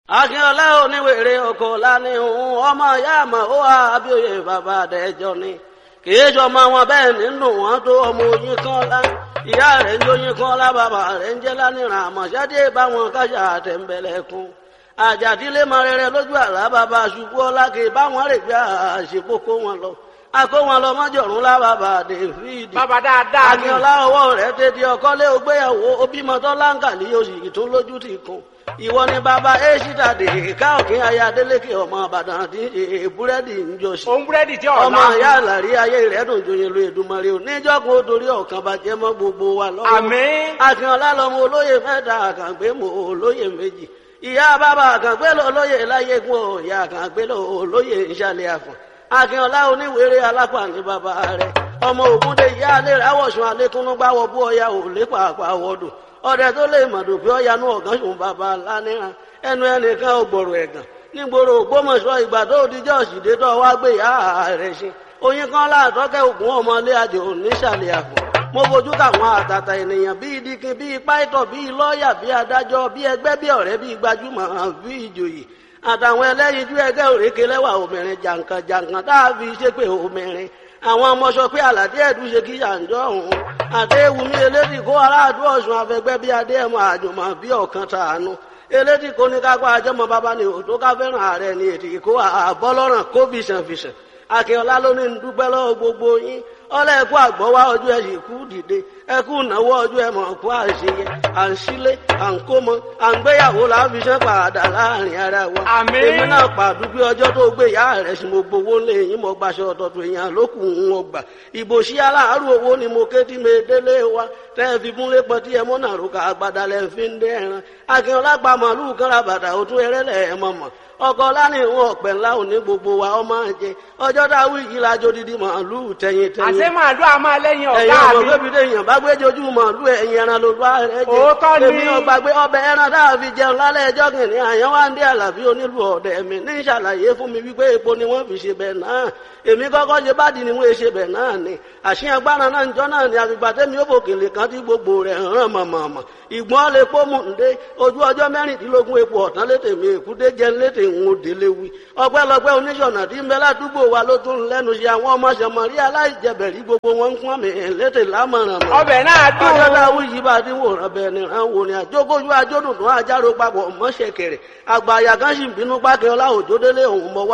akínọlá oníwèrè ọkọ lánìhùn ọmọ ìyá àmọ ó wà abíòye bàbá àdẹjọ ni kìí sọmọ wọn bẹ́ẹ̀ nínú wọn tó ọmọ oyin kan lá ìyá rẹ̀ ń jóyin kan lá bàbá rẹ̀ ń jẹ lánìràn àmọṣẹdé báwọn kájà àtẹnbẹlẹkùn àjàdílé mọ rere lójú àlá bàbá ṣubú ọlá kì í báwọn rè gbé àṣepọkọ wọn lọ akó wọn lọ mọjọrùn lá bàbá david bàbá dáadáa ni akínọlá ọwọ́ rẹ̀ tètè ọkọlé ògbéyàwó obìmọtọ láǹkà ní oṣù tó lójú ti kún ìwọ ni bàbá èṣìdà dè ká òkè ayé adélékè ọmọ àbàdàn àti búrẹ́dì ń jọṣì òun búrẹ́dì tí ọ̀la ọmọ ìyá àlàrí ayé rẹ̀ dùn joyin lu èdùmarè ò níjọ́gun ó dorí ọ̀kan bàjẹ́ mọ́ gbogbo wa lọ́wọ́ àmín akínọlá lọmọ olóyè mẹ́ta àkàngbé mọ olóyè méjì ìyá bàbá àkàngbé lọ olóyè láyégún ọ ìyá àkàngbé lọ olóyè ìṣàlẹ̀ àfọ̀n akínọlá oníwèrè alápá ní bàbá rẹ̀ ọmọ ògúndé ìyá alẹ́ rẹ̀ àwọ̀sùn alẹ́kúnnú gbáwọ̀ bú ọya ò lé pàápàá wọ́dù ọdẹ tó lè mọ̀dù pé ọya nú ọ̀gán sùn bàbá lánìràn ẹnu ẹnìkan ò gbọ̀rọ̀ ẹ̀gàn nígboro ògbómọ̀ṣọ́ ìgbà tó dijọ́ òsìdé tó wá gbé ìyá rẹ̀ ṣe oyin kan láàtọ́kẹ́ ògùn ọmọlé àjò nísàlẹ̀ àpò mo fojú káwọn àtàtà ènìyàn bíi dikin bíi pàìtọ̀ bíi lọ́ọ̀yà bíi adájọ́ bíi ẹgbẹ́ bíi ọ̀rẹ́ bíi gbajúmọ̀ bíi ìjòyè àtàwọn ẹlẹ́yinjú ẹgbẹ́ òrékè lẹ́wà obìnrin jàǹkàn jàǹkàn tá a fi ṣépè obìnrin àwọn ọmọ sọ pé àlàdé ẹ̀dùn ṣe kí yàǹjọ́ òun àdéhùnmí elédì kó aráàdú ọ̀sùn afẹgbẹ́ bíi adéhùn àjùmọ̀ bíi ọ̀kan tàánú elédì kó ní kápá ajọ́mọ bàbá ni òtó ká fẹ́ràn ààrẹ ni ètì kó àbọ́lọ́ràn kó fìṣànfìṣàn akínọlá ló ní ń dúpẹ́ lọ́wọ́ gbogbo yín ọlọ́ ẹ̀kú àgbọ̀wá ọjọ́ ẹ̀ sì kú dìde ẹ̀kú ìnáwó ọjọ́ ẹ̀ mọ̀ kú àṣeyẹ à ń sílé à ń kó mọ à ń gbéyàwó láfiṣẹ́ padà láàrin ara wa. Àmín. èmi náà pàdúgbé ọjọ́ tó gbé ìyá rẹ̀ sí mo gbowó lé yín mo gbaṣọ ọ̀tọ̀tọ̀ èèyàn lókù ń wọ gbà. ìbò sí aláàárọ̀ owó ni mo ké tí mi délé wa tẹ́ ẹ fi múlé pọ̀ tí ẹ mọ́ náà rúkà àgbàdà lẹ́ fi ń dẹ́ ẹran. akínọlá pa màálù kan ra bàtà òtún ẹrẹ́lẹ̀ ẹ̀ mọ̀ mọ̀ ọkọ lánàá ìwọn ọpẹ ńlá òní gbogbo wa ọmọ jẹ ọjọ́ dáwọ yìí lájọ dídí màálù tẹyin tẹyin àṣẹ màálù àmọ́ lẹ́yìn ẹ̀yin ọ̀gá ọmọ mi bébí lèèyàn bá gbé jojú màálù ẹ̀yin ẹran ló bá rẹ jẹ Òótọ́ ni. èmi ọgbà gbé ọbẹ̀ ẹran tá a fi jẹun lálẹ́ ẹjọ́ kìnìún àyàn wá ń dé àlàbí onílù ọ̀dẹ̀ mi ní ìṣàlàyé fún mi wípé epo ni wọ́n fi ṣe bẹ̀ náà èmi kọ́kọ́ ṣe bá di ni wọ́n ṣe bẹ̀ náà ni àṣìyàn gbára náà njọ́ náà ni àfìgbà tẹ́mi ó bòkèlè kan tí gbogbo rẹ̀ ràn mọ̀mọ̀mọ̀ ìgbọ́n lè pọ́ mú ǹdé ojú ọjọ́ mẹ́rìndínlógún epo ọ̀tán létè mi èkúté jẹ́ létè ń délé wí ọpẹ́lọpẹ́ oníṣọ̀nà tí ń bẹ ládùúgbò wa ló tún lẹ́nu ṣe àwọn ọmọ ṣẹmọ̀rí aláìjẹbẹ̀rí gbogbo wọn ń pọ́n mi létè lámọ̀ràn mọ̀ ọbẹ̀ náà dùn ọjọ́ dáwọ́ yìí bá ti wòran bẹ́ẹ̀ ni ràn wò ni àjókòjú ajódùn tó àjárò papọ̀ mọ́ṣẹ̀kẹ̀rẹ̀ àgbà àyà kan sì ń bínú pákẹ́ ọlá òjòdélé òun mọ̀ wá